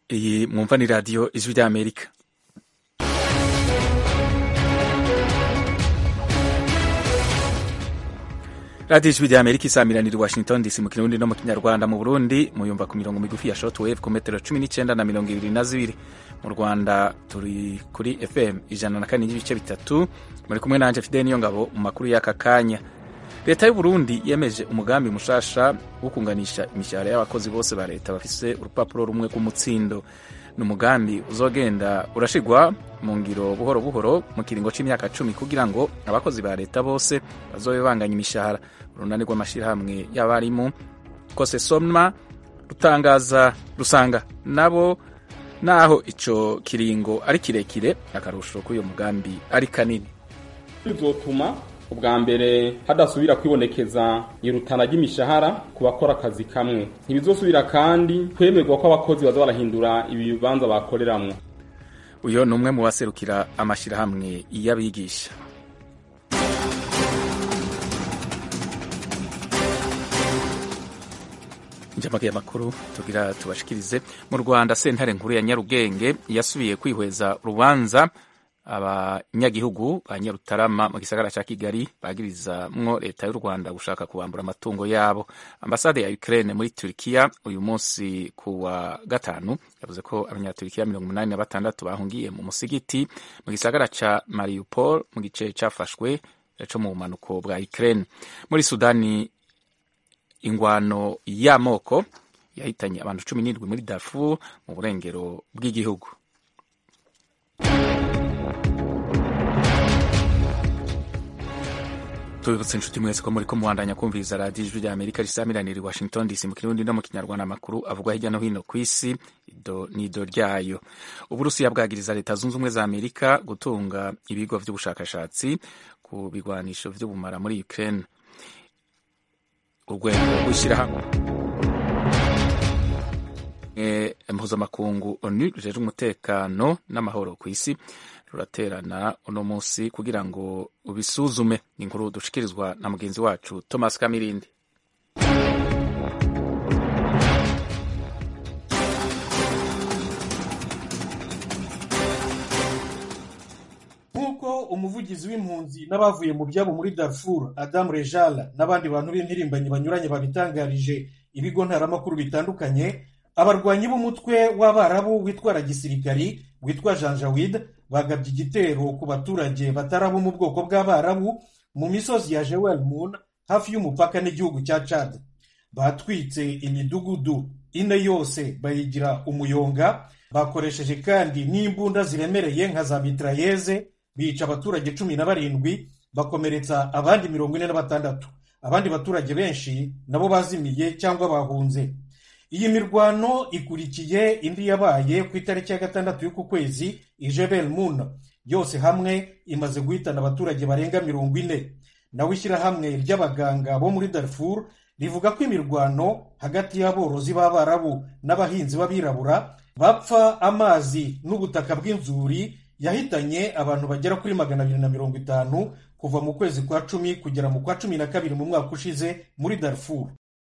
iyi mwumva ni radiyo ijwi ry'amerika radiyo ijwi ry'amerika isamiranira i washington dc mu kirundi no mu kinyarwanda mu burundi muyumva ku mirongo migufi ya shortwave ku metero cumi n'icyenda na mirongo ibiri na zibiri mu rwanda turi kuri fm ijana na kane n'ibice bitatu muri kumwe nanje fidel niyo ngabo mu makuru y'aka kanya leta y'u Burundi yemeje umugambi mushasha wo kunganisha imishahara y'abakozi bose ba leta bafise urupapuro rumwe rw'umutsindo ni umugambi uzogenda urashigwa mu ngiro buhoro buhoro mu kiringo c'imyaka cumi kugira ngo abakozi ba leta bose bazobe banganya imishahara urunani rw'amashirahamwe y'abarimu kose somma rutangaza rusanga nabo naho ico kiringo ari kirekire akarusho k'uyo mugambi ari kanini bizotuma ubwa mbere hadasubira kwibonekeza irutana ry'imishahara ku bakora akazi kamwe ntibizosubira kandi kwemerwa ko abakozi baza barahindura ibibanza bakoreramwo uyo ni umwe mu baserukira amashirahamwe y'abigisha njamake y'amakuru tugira tubashikirize mu rwanda sentare nkuru ya nyarugenge yasubiye kwihweza urubanza abanyagihugu ba nyarutarama mu gisagara ca kigali bagirizamwo leta y'u rwanda gushaka kubambura amatungo yabo ambasade ya ukraine muri turikiya uyu munsi ku wa gatanu yavuze ko abanyaturikiya mirongo umunani na batandatu bahungiye mu musigiti mu gisagara ca mariupol mu gice cafashwe co mu bumanuko bwa ukraine muri sudani ingwano y'amoko yahitanye abantu cumi n'indwi muri darfur mu burengero bw'igihugu tubibutse inshuti mwese ko muri ko muwandanya kumviriza radiyo ijwi rya amerika risamiranira i washington dc mu kirundi no mu kinyarwanda amakuru avugwa hirya no hino ku isi nido ryayo uburusiya bwagiriza leta zunze ubumwe za amerika gutunga ibigo vy'ubushakashatsi ku bigwanisho vy'ubumara muri ukraine urwego rw'ishyirahamwe mpuzamakungu onu rujejwe umutekano n'amahoro ku isi ruraterana uno munsi kugira ngo ubisuzume ni inkuru dushikirizwa na mugenzi wacu thomas kamirindi nk'uko umuvugizi w'impunzi n'abavuye mu byabo muri darfur adamu rejala n'abandi bantu b'impirimbanyi banyuranye babitangarije ibigo ntaramakuru bitandukanye abarwanyi b'umutwe w'abarabu witwara gisirikari witwa janjawid bagabye igitero ku baturage batari abo mu bwoko bw'abarabu mu misozi ya jewel moon hafi y'umupaka n'igihugu cya chad batwitse imidugudu ine yose bayigira umuyonga bakoresheje kandi n'imbunda ziremereye nka za mitrayeze bica abaturage cumi na barindwi bakomeretsa abandi mirongo ine na batandatu abandi baturage benshi nabo bazimiye cyangwa bahunze iyi mirwano ikurikiye indi yabaye ku itariki ya gatandatu y'uku kwezi ijebel moon yose hamwe imaze guhitana abaturage barenga mirongo ine nawe ishyirahamwe ry'abaganga bo muri darfur rivuga ko imirwano hagati y'aborozi b'abarabu n'abahinzi b'abirabura bapfa amazi n'ubutaka bw'inzuri yahitanye abantu bagera kuri magana abiri na mirongo itanu kuva mu kwezi kwa cumi kugera mu kwa cumi na kabiri mu mwaka ushize muri darfur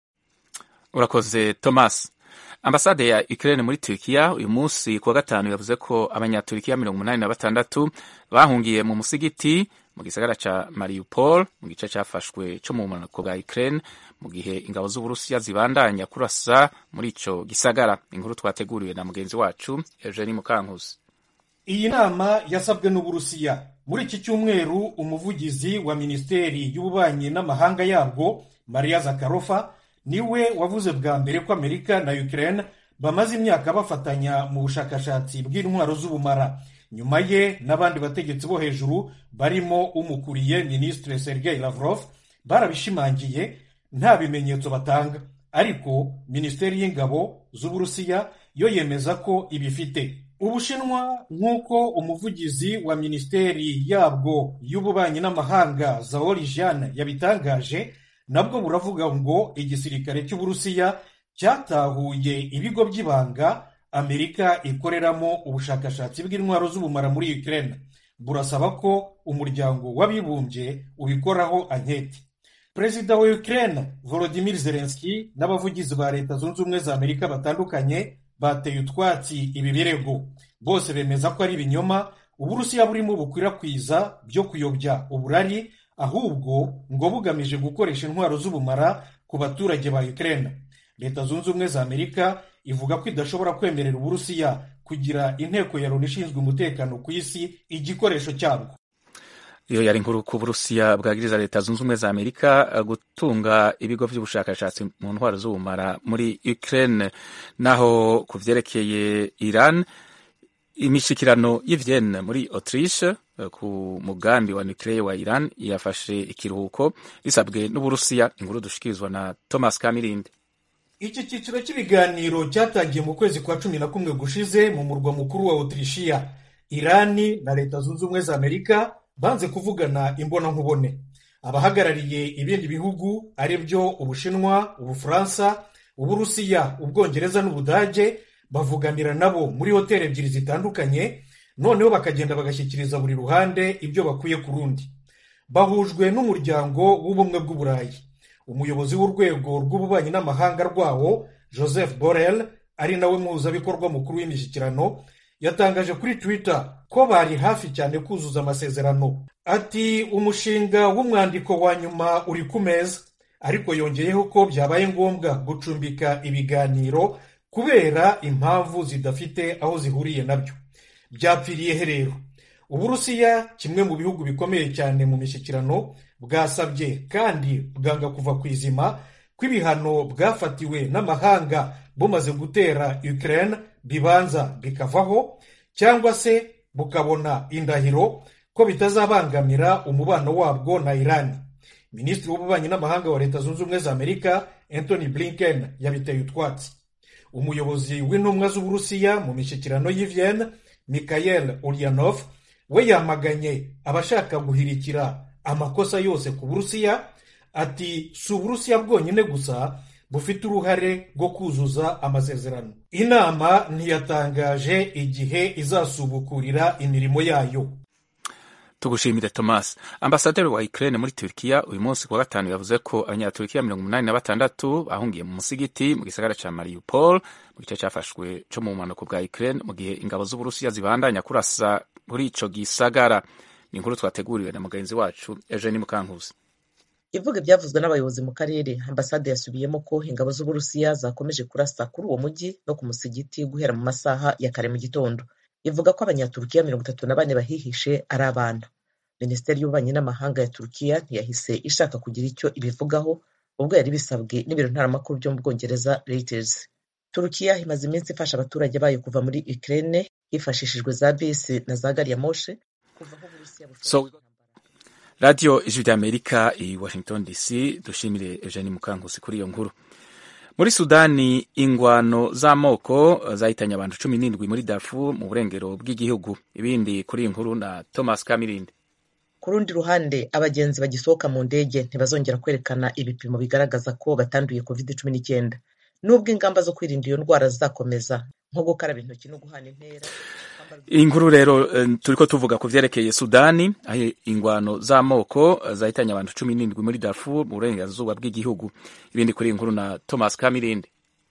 urakoze thomas ambasade ya ukraine muri turikiya uyu munsi ku wa gatanu yavuze ko abanyaturikiya mirongo umunani na batandatu bahungiye mu musigiti mu gisagara ca mariupol mu gice cafashwe co mu bumanuko bwa ukraine mu gihe ingabo z'uburusiya zibandanya kurasa muri ico gisagara inkuru twateguriwe na mugenzi wacu eugenie mukankusi iyi nama yasabwe n'uburusiya muri iki cyumweru umuvugizi wa minisiteri y'ububanyi n'amahanga yabwo maria zakarofa niwe wavuze bwa mbere ko amerika na ukraine bamaze imyaka bafatanya mu bushakashatsi bw'intwaro z'ubumara nyuma ye n'abandi bategetsi bo hejuru barimo umukuriye minisitiri sergei lavrov barabishimangiye nta bimenyetso batanga ariko minisiteri y'ingabo z'uburusiya yo yemeza ko ibifite ubushinwa nk'uko umuvugizi wa minisiteri yabwo y'ububanyi n'amahanga zaori jeanne yabitangaje nabwo buravuga ngo igisirikare cy'uburusiya cyatahuye ibigo by'ibanga amerika ikoreramo ubushakashatsi bw'intwaro z'ubumara muri ukraine burasaba ko umuryango w'abibumbye ubikoraho anketi perezida wa ukraine volodimir zelenski n'abavugizi ba leta zunze ubumwe za amerika batandukanye bateye utwatsi ibi birego bose bemeza ko ari ibinyoma uburusiya burimo bukwirakwiza byo kuyobya uburari ahubwo ngo bugamije gukoresha intwaro z'ubumara ku baturage ba Ukraine leta zunze ubumwe za amerika ivuga ko idashobora kwemerera uburusiya kugira inteko ya loni ishinzwe umutekano ku isi igikoresho cyabwo iyo yari inkuru ku burusiya bwagiriza leta zunze ubumwe za amerika gutunga ibigo by'ubushakashatsi mu ntwaro z'ubumara muri ukraine naho ku vyerekeye iran imishikirano y'ivyenne muri autriche ku mugambi wa nuclear wa iran yafashe ikiruhuko risabwe n'uburusiya inkuru dushikirizwa na thomas kamirindi iki cyiciro cy'ibiganiro cyatangiye mu kwezi kwa cumi na kumwe gushize mu murwa mukuru wa otirishiya irani na leta zunze ubumwe za amerika banze kuvugana imbonankubone abahagarariye ibindi bihugu ari byo ubushinwa ubufaransa uburusiya ubwongereza n'ubudage bavuganira nabo muri hoteli ebyiri zitandukanye noneho bakagenda bagashyikiriza buri ruhande ibyo bakwiye ku rundi bahujwe n'umuryango w'ubumwe bw'uburayi umuyobozi w'urwego rw'ububanyi n'amahanga rwawo joseph borrell ari nawe muhuzabikorwa mukuru w'imishyikirano yatangaje kuri twitter ko bari hafi cyane kuzuza amasezerano ati umushinga w'umwandiko wa nyuma uri ku meza ariko yongeyeho ko byabaye ngombwa gucumbika ibiganiro kubera impamvu zidafite aho zihuriye nabyo byapfiriye he rero uburusiya kimwe mu bihugu bikomeye cyane mu mishyikirano bwasabye kandi bwanga kuva ku izima ko ibihano bwafatiwe n'amahanga bumaze gutera Ukraine bibanza bikavaho cyangwa se bukabona indahiro ko bitazabangamira umubano wabwo na Iran minisitiri w'ububanyi n'amahanga wa leta zunze ubumwe za amerika anthony blinken yabiteye utwatsi umuyobozi w'intumwa z'uburusiya mu mishyikirano y'i Vienne Mikhail Ulyanov we yamaganye abashaka guhirikira amakosa yose ku burusiya ati si uburusiya bwonyine gusa bufite uruhare rwo kuzuza amasezerano inama ntiyatangaje igihe izasubukurira imirimo yayo tugushimire thomas ambasaderi wa ukraine muri turkiya uyu munsi kuwa gatanu yavuze ko abanyaturikiya mirongo umunani na batandatu bahungiye mu musigiti mu gisagara ca mariupol mu gice cyafashwe co mu bumanuko bwa ukraine mu gihe ingabo z'uburusiya zibandanya kurasa muri ico gisagara ni inkuru twateguriwe na mugenzi wacu eugeni mukankuzi ivuga ibyavuzwe n'abayobozi mu karere ambasade yasubiyemo ko ingabo z'uburusiya zakomeje kurasa kuri uwo mujyi no ku musigiti guhera mu masaha ya kare mu gitondo ivuga ko abanyaturukiya mirongo itatu na bane bahihishe ari abana minisiteri y'ububanyi n'amahanga ya turukiya ntiyahise ishaka kugira icyo ibivugaho ubwo yari bisabwe n'ibiro ntaramakuru byo mu bwongereza reuters turukiya imaze iminsi ifasha abaturage bayo kuva muri ukraine hifashishijwe za bisi na za gari ya moshe kuva aho uburusiya so, radiyo ijwi ry'amerika i washington dc dushimire eugene mukankusi kuri iyo nkuru muri sudani ingwano z'amoko zahitanye abantu cumi n'indwi muri darfur mu burengero bw'igihugu ibindi kuri iyi nkuru na thomas kamirindi ku rundi ruhande abagenzi bagisohoka mu ndege ntibazongera kwerekana ibipimo bigaragaza ko batanduye covid cumi n'icyenda nubwo ingamba zo kwirinda iyo ndwara zizakomeza nko gukaraba intoki no guhana intera iyi nkuru rero turiko tuvuga ku vyerekeye sudani aho ingwano z'amoko zahitanye abantu cumi n'indwi muri darfur mu burengerazuba bw'igihugu ibindi kuri iyi nkuru na thomas kamirindi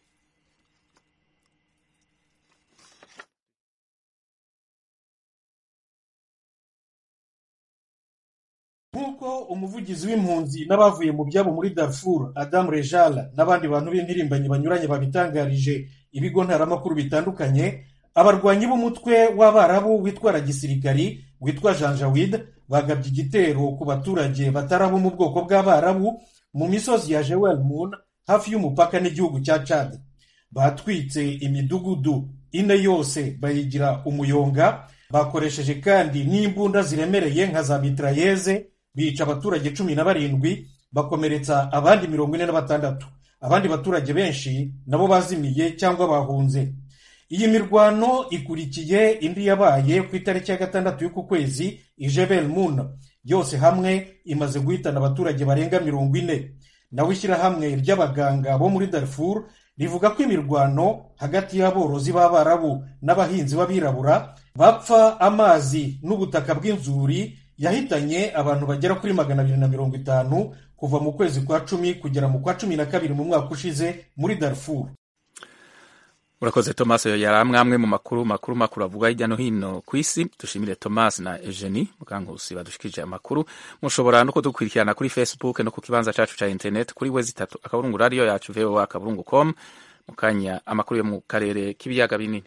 nk'uko umuvugizi w'impunzi n'abavuye mu byabo muri darfur adamu rejala n'abandi bantu b'impirimbanyi banyuranye babitangarije ibigo ntaramakuru bitandukanye abarwanyi b'umutwe w'abarabu witwara gisirikari witwa janjawid bagabye igitero ku baturage batari abo mu bwoko bw'abarabu mu misozi ya jewel moon hafi y'umupaka n'igihugu cya cad batwitse imidugudu ine yose bayigira umuyonga bakoresheje kandi n'imbunda ziremereye nka za mitrayeze bica abaturage cumi na barindwi bakomeretsa abandi mirongo ine na batandatu abandi baturage benshi nabo bazimiye cyangwa bahunze iyi mirwano ikurikiye indi yabaye ku itariki ya gatandatu y'uku kwezi ijebel moon yose hamwe imaze guhitana abaturage barenga mirongo ine nawe ishyirahamwe ry'abaganga bo muri darfur rivuga ko imirwano hagati y'aborozi b'abarabu n'abahinzi b'abirabura bapfa amazi n'ubutaka bw'inzuri yahitanye abantu bagera kuri magana abiri na mirongo itanu kuva mu kwezi kwa cumi kugera mu kwa cumi na kabiri mu mwaka ushize muri darfur urakoze thomas yari amwe mu makuru makuru makuru avuga hirya no hino ku isi dushimire thomas na eugenie mukankusi badushikirije amakuru mushobora no kudukurikirana kuri facebook no ku kibanza cacu ca internet kuri wezi itatu akaburungu radiyo yacu voa akaburungu com mu kanya amakuru yo mu karere k'ibiyaga binini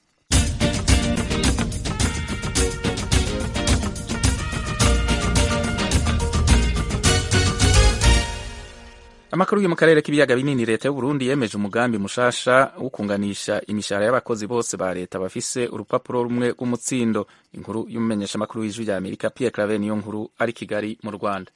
amakuru yo mu karere k'ibiyaga binini leta y'uburundi yemeje umugambi mushasha wo kunganisha imishahara y'abakozi bose ba leta bafise urupapuro rumwe rw'umutsindo inkuru y'umumenyeshamakuru w'ijwi rya amerika pierre claver niyo nkuru ari kigali mu rwanda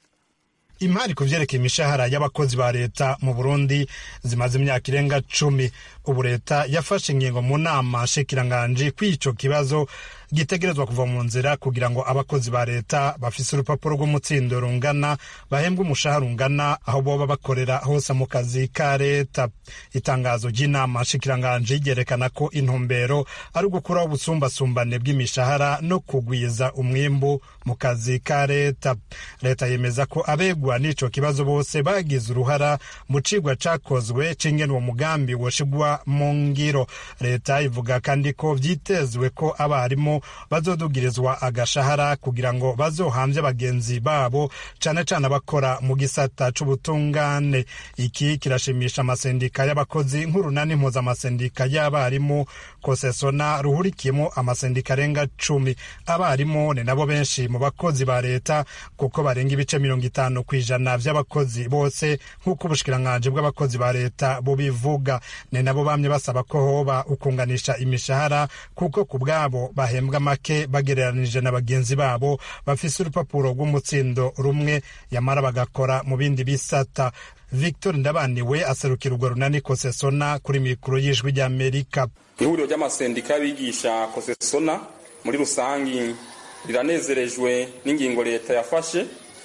imari ku vyerekeye imishahara y'abakozi ba leta mu burundi zimaze imyaka irenga cumi ubu leta yafashe ingingo mu nama nshikiranganji kw'ico kibazo gitegerezwa kuva mu nzira kugira ngo abakozi ba leta bafise urupapuro rw'umutsindo rungana bahembwe umushahara ungana aho boba bakorera hose mu kazi ka leta itangazo ry'inama nshikiranganji ryerekana ko intumbero ari ugukuraho ubusumbasumbane bw'imishahara no kugwiza umwimbu mu kazi ka leta leta yemeza ko abegwa n'ico kibazo bose bagize uruhara mu cigwa cakozwe c'ingene uwo mugambi woshigwa mu ngiro leta ivuga kandi ko vyitezwe ko abarimu bazodugirizwa agashahara kugira ngo bazohamvye bagenzi babo cane cane abakora mu gisata c'ubutungane iki kirashimisha amasendika y'abakozi nk'urunani mpuzamasendika y'abarimu kosesona ruhurikiyemo amasendika arenga cumi abarimu ni nabo benshi mu bakozi ba leta kuko barenga ibice mirongo itanu ku ijana vy'abakozi bose nk'uko ubushikiranganji bw'abakozi ba leta bubivuga ni nabo bamye basaba ko hoba ukunganisha imishahara kuko ku bwabo bahembwa make bagereranije na bagenzi babo bafise urupapuro rw'umutsindo rumwe yamara bagakora mu bindi bisata victor ndabaniwe aserukira urwo runani kosesona kuri mikoro y'ijwi ry'amerika ihuriro ry'amasendika y'abigisha kosesona muri rusangi riranezerejwe n'ingingo leta yafashe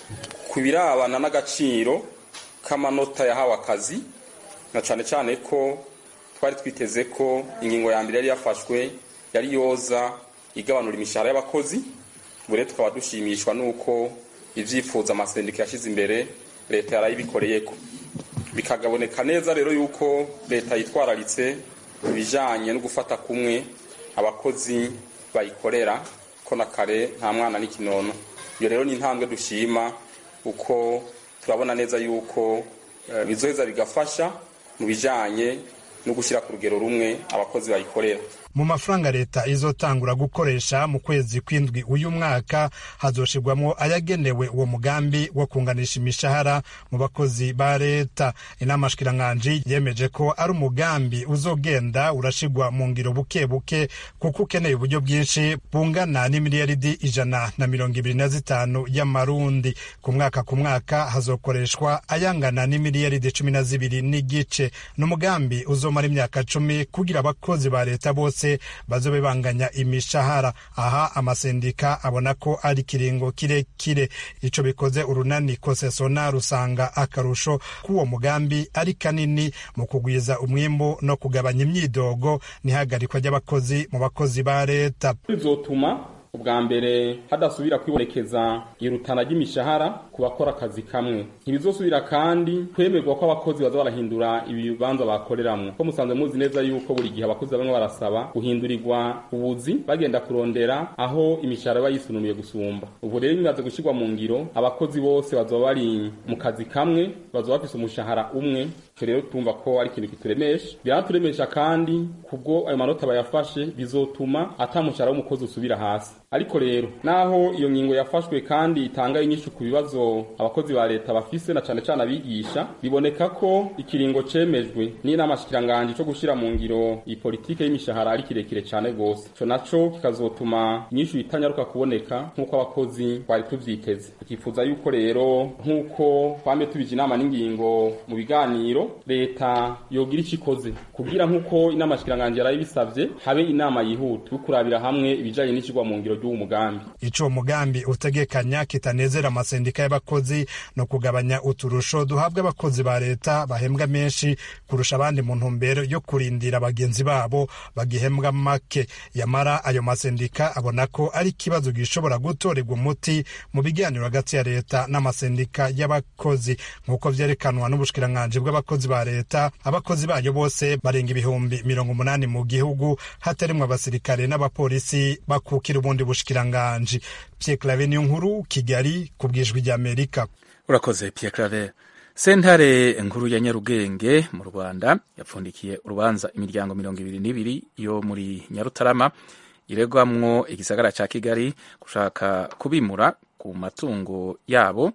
ku birabana n'agaciro k'amanota yahawe akazi na cane cane ko twari twiteze ko ingingo ya mbere yari yafashwe yari yoza igabanura imishahara y'abakozi ubu rero tukaba dushimishwa n'uko ivyifuza amasendika yashize imbere leta yarayibikoreyeko bikagaboneka neza rero yuko leta yitwararitse ibijanye no gufata kumwe abakozi bayikorera ko na kare nta mwana n'ikinono iyo rero ni intambwe dushima uko turabona neza yuko bizoheza bigafasha mu bijanye no gushyira ku rugero rumwe abakozi bayikorera mu mafaranga leta izotangura gukoresha mu kwezi kw'indwi uyu mwaka hazoshirwamwo ayagenewe uwo mugambi wo kunganisha imishahara mu bakozi ba leta inama shikiranganji yemeje ko ari umugambi uzogenda urashirwa mu ngiro buke buke kuko ukeneye uburyo bwinshi bungana n'imiliyaridi ijana na mirongo ibiri na zitanu y'amarundi ku mwaka ku mwaka hazokoreshwa ayangana n'imiliyaridi cumi na zibiri n'igice ni umugambi uzomara imyaka cumi kugira abakozi ba leta bose bazobe banganya imishahara aha amasendika abona ko ari kiringo kirekire ico bikoze urunani kosesona rusanga akarusho k'uwo mugambi ari kanini mu kugwiza umwimbu no kugabanya imyidogo n'ihagarikwa ry'abakozi mu bakozi ba leta bizotuma ubwa mbere hadasubira kwibonekeza irutana ry'imishahara ku bakora akazi kamwe ntibizosubira kandi kwemerwa ko abakozi baza barahindura ibibanza bakoreramwo ko musanzwe muzi neza yuko buri gihe abakozi bamwe barasaba guhindurirwa ubuzi bagenda kurondera aho imishahara iba yisununuye gusumba ubu rero bimaze gushyirwa mu ngiro abakozi bose bazoba bari mu kazi kamwe bazoba bafise umushahara umwe icyo rero tumva ko ari ikintu kituremesha biraturemesha kandi kubwo ayo manota bayafashe bizotuma ata mushahara w'umukozi usubira hasi ariko rero naho iyo ngingo yafashwe kandi itanga inyishu ku bibazo abakozi ba leta bafise na cane cane abigisha biboneka ko ikiringo cemejwe n'inama shikiranganji co gushira mu ngiro iyi politike y'imishahara ari kirekire cane gose ico naco kikazotuma inyishu itanyaruka kuboneka nk'uko abakozi twari tuvyiteze tukifuza yuko rero nk'uko twame tubije inama n'ingingo mu biganiro leta yogira ico ikoze kugira nk'uko inama shikiranganji yarayibisavye habe inama yihuta yo kurabira hamwe ibijanye n'icigwa mu ngiro ry'uwo mugambi ico uwo mugambi utegekanya kitanezera amasendika y'abakozi no kugabanya uturusho duhabwa abakozi ba leta bahembwa menshi kurusha abandi mu ntumbero yo kurindira bagenzi babo bagihembwa make yamara ayo masendika abona ko ari ikibazo gishobora gutorerwa umuti mu biganiro hagati ya leta n'amasendika y'abakozi nk'uko vyerekanwa n'ubushikiranganji bw'abakozi ba leta abakozi bayo bose barenga ibihumbi mirongo umunani mu gihugu hatarimwo abasirikare n'abapolisi bakukira ubundi bushikiranganji Pierre Claver niyo nkuru Kigali ku bwijwi ry'Amerika urakoze Pierre Claver sentare nkuru ya Nyarugenge mu Rwanda yapfundikiye urubanza imiryango mirongo ibiri n'ibiri yo muri Nyarutarama iregwamwo igisagara ca Kigali gushaka kubimura ku matungo yabo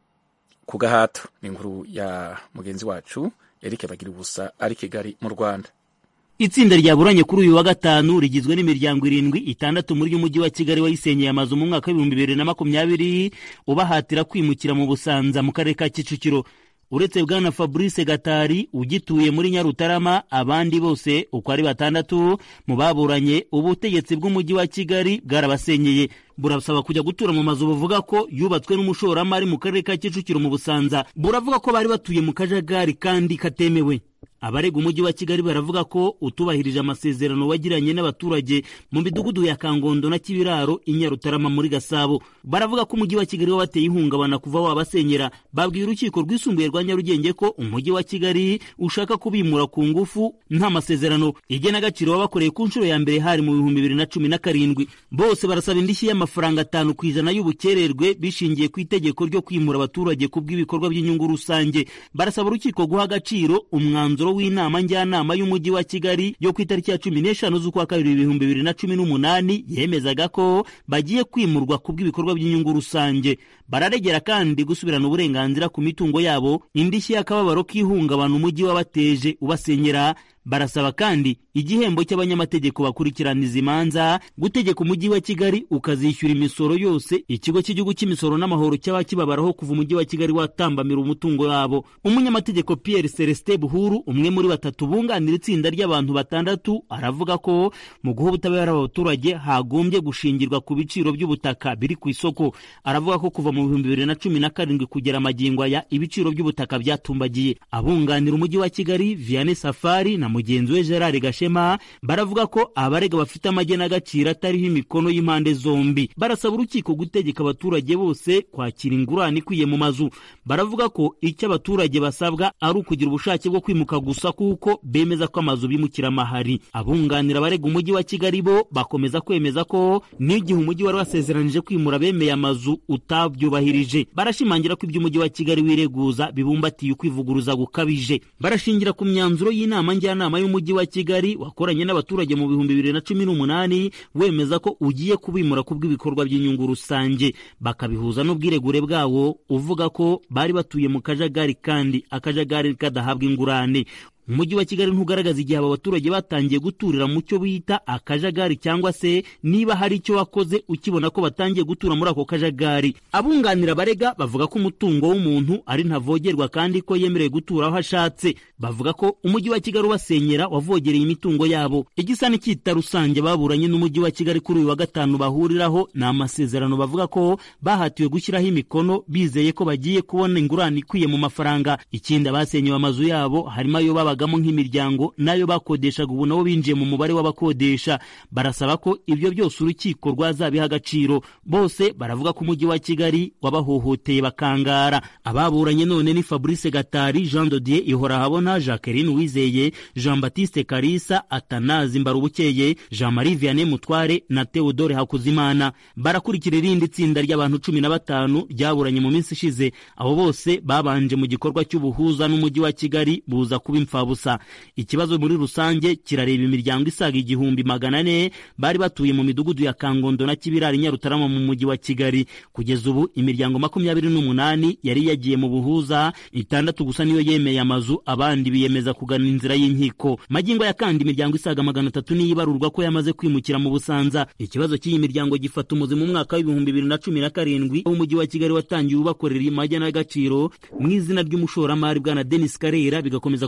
ku gahato ni inkuru ya mugenzi wacu Eric Bagira ubusa ari Kigali mu Rwanda itsinda ryaburanye kuri uyu wa gatanu rigizwe n'imiryango irindwi itandatu muri y'umujyi wa kigali wayisenyeye amazu mu mwaka w'ibihumbi bibiri na makumyabiri ubahatira kwimukira mu busanza mu karere ka kicukiro uretse bwana fabrice gatari ugituye muri nyarutarama abandi bose uko ari batandatu mu baburanye ubutegetsi bw'umujyi wa kigali bwarabasenyeye burasaba kujya gutura mu mazu buvuga ko yubatswe n'umushoramari mu karere ka kicukiro mu busanza buravuga ko bari batuye mu kajagari kandi katemewe abarega umujyi wa kigali baravuga ko utubahirije amasezerano wagiranye n'abaturage mu midugudu ya kangondo na kibiraro i nyarutarama muri gasabo baravuga ko umujyi wa kigali wabateye ihungabana kuva wabasenyera babwiye urukiko rwisumbuye rwa nyarugenge ko umujyi wa kigali ushaka kubimura ku ngufu nta masezerano igenagaciro wabakoreye ku nshuro ya mbere hari mu bihumbi bibiri na cumi na karindwi bose barasaba indishyi y'amafaranga atanu ku ijana y'ubukererwe bishingiye ku itegeko ryo kwimura abaturage ku bw'ibikorwa by'inyungu rusange barasaba urukiko guha agaciro umwanzuro w'inama njyanama y'umujyi wa kigali yo ku itariki ya cumi n'eshanu z'ukwa kabiri ibihumbi bibiri na cumi n'umunani yemezaga ko bagiye kwimurwa ku bw'ibikorwa by'inyungu rusange bararegera kandi gusubirana uburenganzira ku mitungo yabo indishyi y'akababaro k'ihungabana umujyi wabateje ubasenyera barasaba kandi igihembo cy'abanyamategeko bakurikirana izi manza gutegeka umujyi wa kigali ukazishyura imisoro yose ikigo cy'igihugu cy'imisoro n'amahoro cyaba kibabaraho kuva umujyi wa kigali watambamira umutungo wabo umunyamategeko pierre celestin buhuru umwe muri batatu bunganira itsinda ry'abantu batandatu aravuga ko mu guha ubutabera abaturage hagombye gushingirwa ku biciro by'ubutaka biri ku isoko aravuga ko kuva mu bihumbi bibiri na cumi na karindwi kugera amagingo aya ibiciro by'ubutaka byatumbagiye abunganira umujyi wa kigali vianney safari na mugenzi we gerard gashema baravuga ko abarega bafite amagenagaciro atariho imikono y'impande zombi barasaba urukiko gutegeka abaturage bose kwakira ingurane ikwiye mu mazu baravuga ko icyo abaturage basabwa ari ukugira ubushake bwo kwimuka gusa kuko bemeza ko amazu bimukira amahari abunganira abarega umujyi wa kigali bo bakomeza kwemeza ko n'igihe umujyi wari wasezeranije kwimura bemeye amazu utabyubahirije barashimangira ko ibyo umujyi wa kigali wireguza bibumbatiye ukwivuguruza gukabije barashingira ku myanzuro y'inama njyanama y'umujyi wa kigali wakoranye n'abaturage mu bihumbi bibiri na cumi n'umunani wemeza ko ugiye kubimura ku bw'ibikorwa by'inyungu rusange bakabihuza n'ubwiregure bwawo uvuga ko bari batuye mu kajagari kandi akajagari kadahabwa ingurane umujyi wa kigali ntugaragaza igihe aba baturage batangiye guturira mu cyo bita akajagari cyangwa se niba hari icyo wakoze ukibona ko batangiye gutura muri ako kajagari abunganira abarega bavuga ko umutungo w'umuntu ari ntavogerwa kandi ko yemerewe gutura aho ashatse bavuga ko umujyi wa kigali ubasenyera wavogereye imitungo yabo igisa n'icyita rusange baburanye n'umujyi wa kigali kuri uyu wa gatanu bahuriraho ni amasezerano bavuga ko bahatiwe gushyiraho imikono bizeye ko bagiye kubona ingurane ikwiye mu mafaranga ikindi abasenyewe amazu yabo harimo ayo baba babagamo nk'imiryango nayo bakodeshaga ubu nabo binjiye mu mubare w'abakodesha barasaba ko ibyo byose urukiko rwazabiha agaciro bose baravuga ko umujyi wa kigali wabahohoteye bakangara ababuranye none ni fabrice gatari jean dodier ihorahabona jacqueline wizeye jean baptiste karisa atanazi mbarubukeye jean marie vianney mutware na theodore hakuzimana barakurikira irindi tsinda ry'abantu cumi na batanu ryaburanye mu minsi ishize abo bose babanje mu gikorwa cy'ubuhuza n'umujyi wa kigali buza kuba imfabusa busa ikibazo muri rusange kirareba imiryango isaga igihumbi magana ane bari batuye mu midugudu ya kangondo na kibirari nyarutarama mu mujyi wa kigali kugeza ubu imiryango makumyabiri n'umunani yari yagiye mu buhuza itandatu gusa niyo yemeye amazu abandi biyemeza kugana inzira y'inkiko magingo ya kandi imiryango isaga magana atatu niyo ibarurwa ko yamaze kwimukira mu busanza ikibazo cy'iyi miryango gifata umuzi mu mwaka w'ibihumbi bibiri na cumi na karindwi aho umujyi wa kigali watangiye ubakorera imajya n'agaciro mu izina ry'umushoramari bwana denis karera bigakomeza kugorana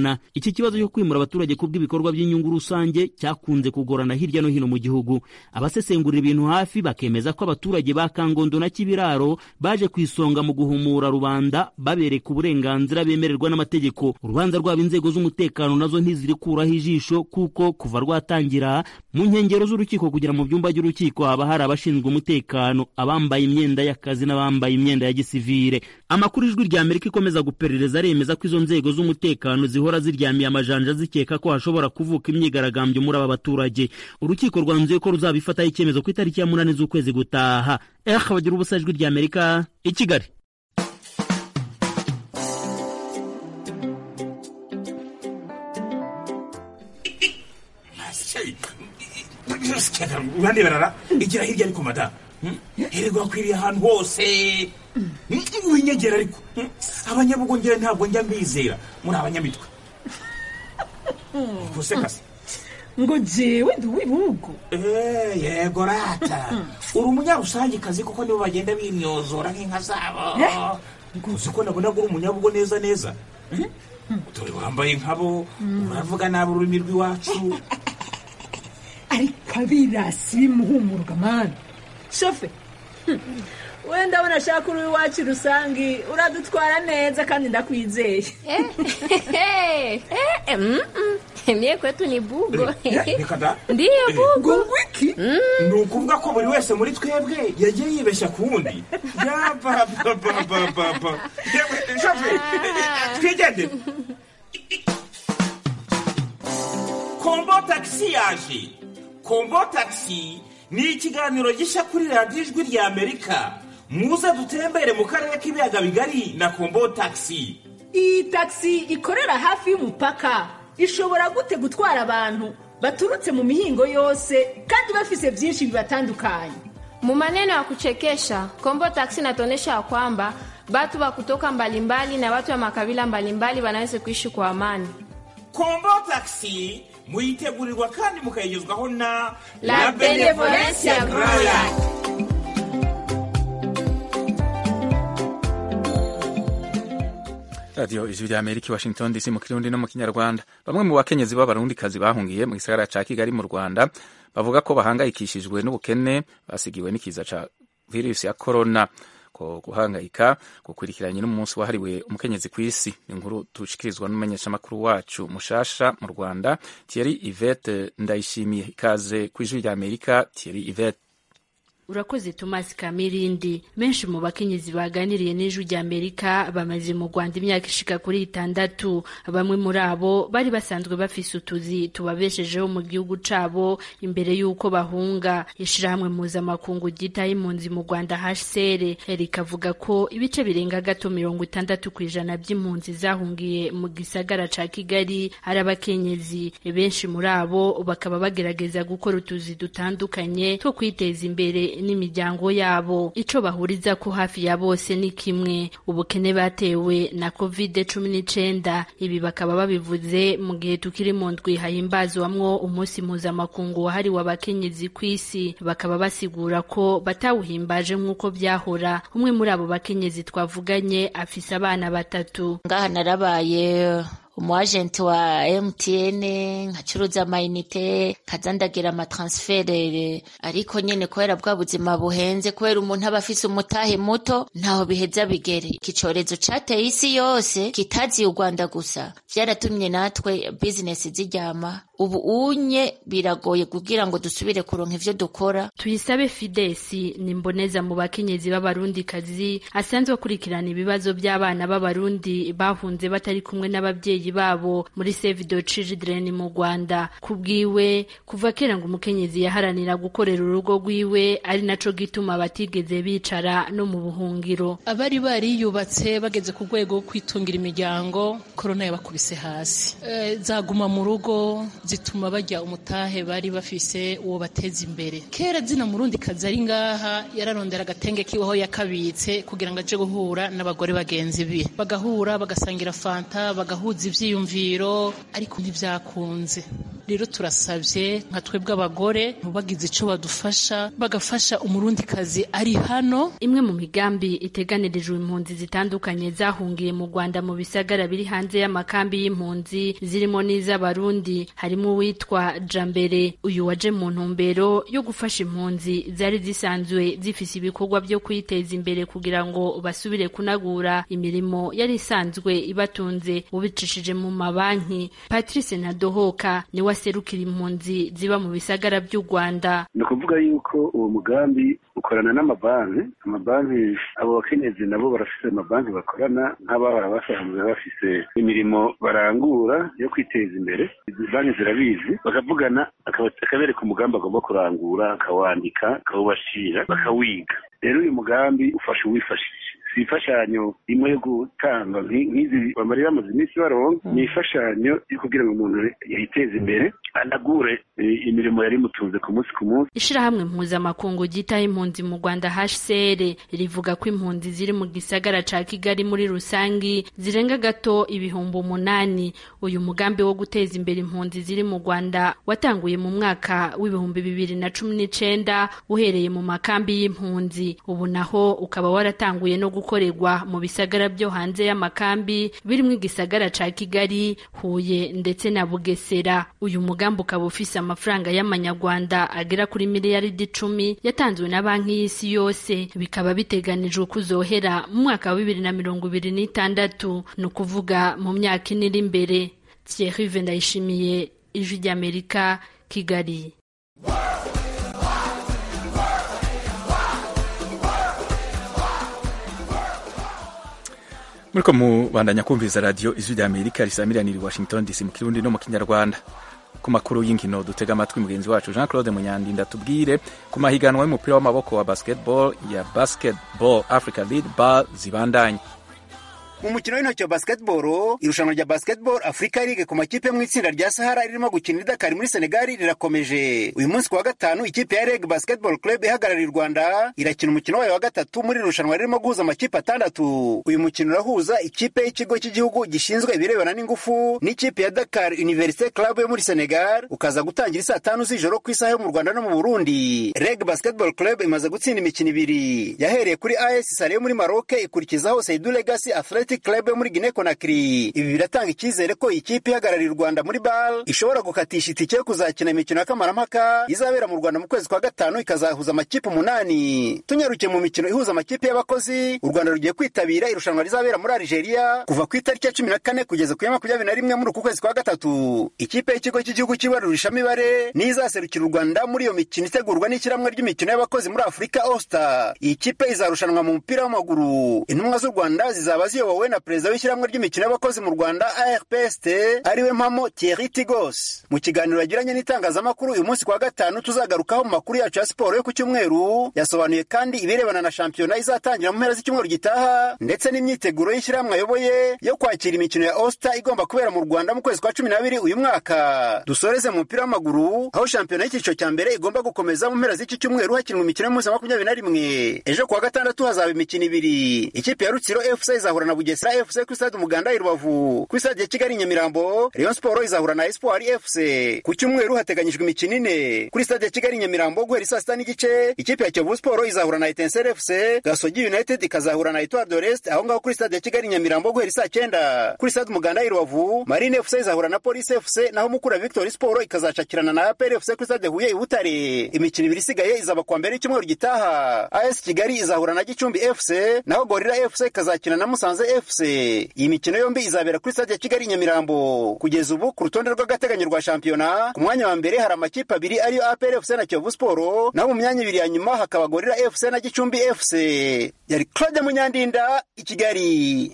kumvikana iki kibazo cyo kwimura abaturage ku bw'ibikorwa by'inyungu rusange cyakunze kugorana hirya no hino mu gihugu abasesengurira ibintu hafi bakemeza ko abaturage ba kangondo na kibiraro baje ku isonga mu guhumura rubanda babereka uburenganzira bemererwa n'amategeko urubanza rwabo inzego z'umutekano nazo ntizirikuraho ijisho kuko kuva rwatangira mu nkengero z'urukiko kugera mu byumba by'urukiko haba hari abashinzwe umutekano abambaye imyenda y'akazi n'abambaye imyenda ya gisivire amakuru ijwi rya amerika ikomeza guperereza aremeza ko izo nzego z'umutekano zihora ziryamiye amajanja zikeka ko hashobora kuvuka imyigaragambyo muri aba baturage urukiko rwanzuye ko ruzabifataho icyemezo ku itariki ya munani z'ukwezi gutaha eh bagira ubusa ijwi rya amerika i kigali uraneberara igira hirya ariko mada hererwa akwiriye ahantu hose winyegera ariko abanyabugongera ntabwo njya mbizera muri abanyamitwe gusekase ngo jewe ndi uw'ibihugu yego rata uri umunyarusangikazi kuko nibo bagenda bimyozora nk'inka zabo uzi ko nabona ko uri umunyabugo neza neza dore wambaye nkabo uravuga nabi ururimi rw'iwacu ariko abirasi bimuhumurwa mani shofe wenda ndabona ashaka uri iwacu rusange uradutwara neza kandi ndakwizeye mie kwetu ni bugo reka da ndiyo bugo wiki ni ukuvuga ko buri wese muri twebwe yagiye yibeshya ku wundi yabababababa shofe twigendere kombo tagisi yaje kombo tagisi ni ikiganiro gishya kuri radiyo ijwi rya amerika muze dutembere mu karere k'ibiyaga bigari na kombo tagisi iyi tagisi ikorera hafi y'umupaka ishobora gute gutwara abantu baturutse mu mihingo yose kandi bafise byinshi bibatandukanye Mu maneno ya kuchekesha Kombo Taxi inatuonyesha ya kwamba batu wa kutoka mbalimbali na watu wa makabila mbalimbali wanaweza kuishi kwa amani. kombo tagisi muyitegurirwa kandi mukayigezwaho na La Benevolencia Royal. radiyo ijwi rya amerika i washington dc mu kirundi no mu kinyarwanda bamwe mu bakenyezi b'abarundikazi bahungiye mu gisagara ca kigali mu rwanda bavuga ko bahangayikishijwe n'ubukene basigiwe n'ikiza ca virusi ya korona ko guhangayika gukurikiranye n'umunsi wahariwe umukenyezi ku isi ni inkuru tushikirizwa n'umumenyeshamakuru wacu mushasha mu rwanda thierry ivete ndayishimiye ikaze ku ijwi rya amerika thierry ivete urakoze Thomas Kamirindi benshi mu bakenyezi baganiriye n'ijwi rya Amerika bamaze mu Rwanda imyaka ishika kuri itandatu bamwe muri abo bari basanzwe bafise utuzi tubabeshejeho mu gihugu cabo imbere y'uko bahunga ishirahamwe mpuzamakungu ryitaye impunzi mu Rwanda HCR rikavuga ko ibice birenga gato mirongo itandatu ku ijana by'impunzi zahungiye mu gisagara ca Kigali ari abakenyezi benshi muri abo bakaba bagerageza gukora utuzi dutandukanye two kwiteza imbere n'imiryango yabo ico bahuriza ko hafi ya bose ni kimwe ubukene batewe na covid cumi n'icenda ibi bakaba babivuze mu gihe tukiri mu ndwi hahimbazwamwo umunsi mpuzamakungu wahariwe abakenyezi ku isi bakaba basigura ko batawuhimbaje nk'uko byahora umwe muri abo bakenyezi twavuganye afise abana batatu ngaha narabaye umu agenti wa MTN nkacuruza amayinite kaza ndagira amatransfere ariko nyene kubera bwa buzima buhenze kubera umuntu aba afise umutahe muto ntaho biheza bigere iki corezo cateye isi yose kitaziye u Rwanda gusa vyaratumye natwe business ziryama ubu unye biragoye kugira ngo dusubire kuronka ivyo dukora tuyisabe fidesi ni mboneza mu bakenyezi b'abarundikazi asanzwe akurikirana ibibazo by'abana b'abarundi bahunze batari kumwe n'ababyeyi babo muri save the children mu rwanda ku bwiwe kuva kera ngo umukenyezi yaharanira gukorera urugo rwiwe ari naco gituma batigeze bicara no mu buhungiro abari bariyubatse bageze ku rwego rwo kwitungira imiryango korona yabakubise hasi e, zaguma mu rugo zituma bajya umutahe bari bafise uwo bateza imbere kera zina murundi kazi ari ngaha yararondera agatenge kiweho yakabitse kugira ngo aje guhura n'abagore bagenzi be bagahura bagasangira fanta bagahuza ivyiyumviro ariko ntivyakunze rero turasabye nka twebwe abagore bagize icyo badufasha bagafasha umurundikazi ari hano imwe mu migambi iteganirijwe impunzi zitandukanye zahungiye mu rwanda mu bisagara biri hanze y'amakambi y'impunzi zirimo n'iz'abarundi harimo uwitwa jambere uyu waje mu ntumbero yo gufasha impunzi zari zisanzwe zifise ibikorwa byo kwiteza imbere kugira ngo basubire kunagura imirimo yari isanzwe ibatunze ubicishije mu mabanki patrice nadohoka niwe aserukira impunzi ziba mu bisagara by'u rwanda ni ukuvuga yuko uwo mugambi ukorana n'amabanki amabanki abo bakenyezi nabo barafise amabanki bakorana nk'abahora basanzwe bafise imirimo barangura yo kwiteza imbere izi banki zirabizi bakavugana akabereka umugambi agomba kurangura akawandika akawubashira bakawiga rero uyu mugambi ufasha uwifashije si imfashanyo imwe yo gutanga nk'izi bamara bamaze iminsi baronka ni imfashanyo yo kugira ngo umuntu yiteze imbere anagure imirimo yari imutunze ku munsi ku munsi ishirahamwe mpuzamakungu ryitaho impunzi mu rwanda hcr rivuga ko impunzi ziri mu gisagara ca kigali muri rusangi zirenga gato ibihumbi umunani uyu mugambi wo guteza imbere impunzi ziri mu rwanda watanguye mu mwaka w'ibihumbi bibiri na cumi n'icenda uhereye mu makambi y'impunzi ubu naho ukaba waratanguye no gukorerwa mu bisagara byo hanze y'amakambi birimo igisagara ca kigali huye ndetse na bugesera uyu mugambi ukaba ufise amafaranga y'amanyarwanda agera kuri miliyaridi icumi yatanzwe na banki y'isi yose bikaba biteganijwe kuzohera mu mwaka wa bibiri na mirongo ibiri n'itandatu ni ukuvuga mu myaka ine iri imbere thierry ndayishimiye ijwi ry'amerika kigali muriko mubandanya kumviriza radiyo ijwi rya amerika risamiranira i washington dc mu kirundi no mu kinyarwanda ku makuru y'inkino dutega amatwi mugenzi wacu jean claude munyandinda tubwire ku mahiganwa y'umupira w'amaboko wa basketball ya basketball africa lead bar zibandanye mu mukino w'intoki wa basketball irushanwa rya basketball africa league ku makipe mu itsinda rya sahara ririmo gukina idakari muri senegali rirakomeje uyu munsi ku wa gatanu ikipe ya reg basketball club ihagarariye u rwanda irakina umukino wayo wa gatatu muri irushanwa ririmo guhuza amakipe atandatu uyu mukino urahuza ikipe y'ikigo cy'igihugu gishinzwe ibirebana n'ingufu n'ikipe ya dakar universite club yo muri senegal ukaza gutangira isaa tanu z'ijoro ku isaha yo mu rwanda no mu burundi reg basketball club imaze gutsinda imikino ibiri yahereye kuri as sale yo muri maroc ikurikizaho saidu legacy athletic club yo muri Guinea Conakry ibi biratanga icyizere ko ikipe ihagarariye u Rwanda muri BAL ishobora gukatisha itike yo kuzakina imikino y'akamaramaka izabera mu Rwanda mu kwezi kwa gatanu ikazahuza amakipe umunani tunyarukiye mu mikino ihuza amakipe y'abakozi u Rwanda rugiye kwitabira irushanwa rizabera muri Algeria kuva ku itariki ya cumi na kane kugeza ku ya makumyabiri na rimwe muri uku kwezi kwa gatatu ikipe y'ikigo cy'igihugu cy'ibarurishamibare niyo izaserukira u Rwanda muri iyo mikino itegurwa n'ishyirahamwe ry'imikino y'abakozi muri Afurika All-Star iyi kipe izarushanwa mu mupira w'amaguru intumwa z'u Rwanda zizaba ziyobowe na perezida w'ishyirahamwe ry'imikino y'abakozi mu rwanda arpst ariwe mpamo thierry tigos mu kiganiro yagiranye n'itangazamakuru uyu munsi kwa gatanu tuzagarukaho mu makuru yacu ya siporo yo ku cyumweru yasobanuye kandi ibirebana na shampiyona izatangira mu mpera z'icyumweru gitaha ndetse n'imyiteguro y'ishyirahamwe ayoboye yo kwakira imikino ya osta igomba kubera mu rwanda mu kwezi kwa cumi n'abiri uyu mwaka dusoreze mu mupira w'amaguru aho shampiyona y'icyiciro cya mbere igomba gukomeza mu mpera z'iki cyumweru hakinwa imikino y'umunsi wa makumyabiri na rimwe ejo kuwa gatandatu hazaba imikino ibiri ikipe ya rutsiro fc izahura na bugesera fc ku stade umuganda i rubavu ku stade ya kigali nyamirambo rayon sport izahura na espoir fc ku cyumweru hateganyijwe imikino ine kuri stade ya kigali nyamirambo guhera saa sita n'igice ikipe ya kiyovu sport izahura na etensere fc gasogi united ikazahura na etoile de rest aho ngaho kuri stade ya kigali nyamirambo guhera saa cyenda kuri stade umuganda i rubavu marine fc izahura na police fc naho mukura victory sport ikazacakirana na apr fc kuri stade huye i butare imikino ibiri isigaye izaba kuwa mbere y'icyumweru gitaha as kigali izahura na gicumbi fc naho gorira fc ikazakina na musanze fc iyi mikino yombi izabera kuri stade ya kigali nyamirambo kugeza ubu ku rutonde rw'agateganyo rwa shampiyona ku mwanya wa mbere hari amakipe abiri ariyo apr fc na kiyovu sport naho mu myanya ibiri ya nyuma hakaba gorira fc na gicumbi fc yari claude munyandinda i kigali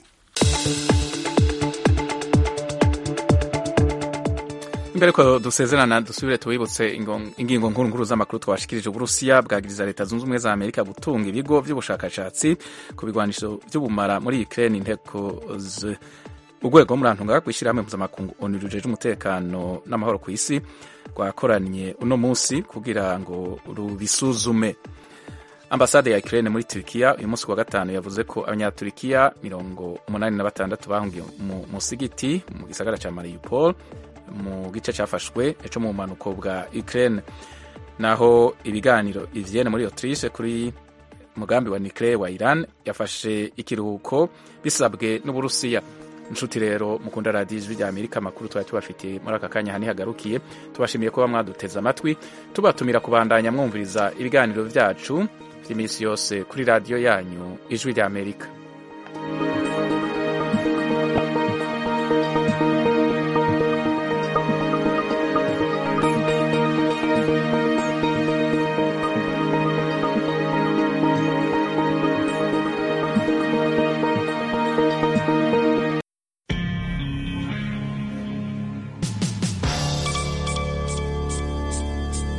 imbere ko dusezerana dusubire tubibutse ingingo nkuru nkuru z'amakuru twashikirije uburusiya bwagiriza leta zunze ubumwe za amerika gutunga ibigo by'ubushakashatsi ku bigwanisho by'ubumara muri ukraine inteko urwego murantunga rwishyirahamwe mpuzamakungu onu rujeje umutekano n'amahoro ku isi rwakoranye uno munsi kugira ngo rubisuzume ambasade ya Ukraine muri Turkiya uyu munsi wa gatanu yavuze ko abanyaturikiya mirongo umunani na batandatu bahungiye mu musigiti mu gisagara cya Mariupol mu gice cyafashwe cyo mu bumanuko bwa Ukraine naho ibiganiro ivyene muri Autriche kuri umugambi wa nucleaire wa Iran yafashe ikiruhuko bisabwe n'Uburusiya inshuti rero mukunda radiyo ijwi rya amerika amakuru twari tubafitiye muri aka kanya hani hagarukiye tubashimiye kuba mwaduteze amatwi tubatumira kubandanya mwumviriza ibiganiro byacu by'iminsi yose kuri radiyo yanyu ijwi rya amerika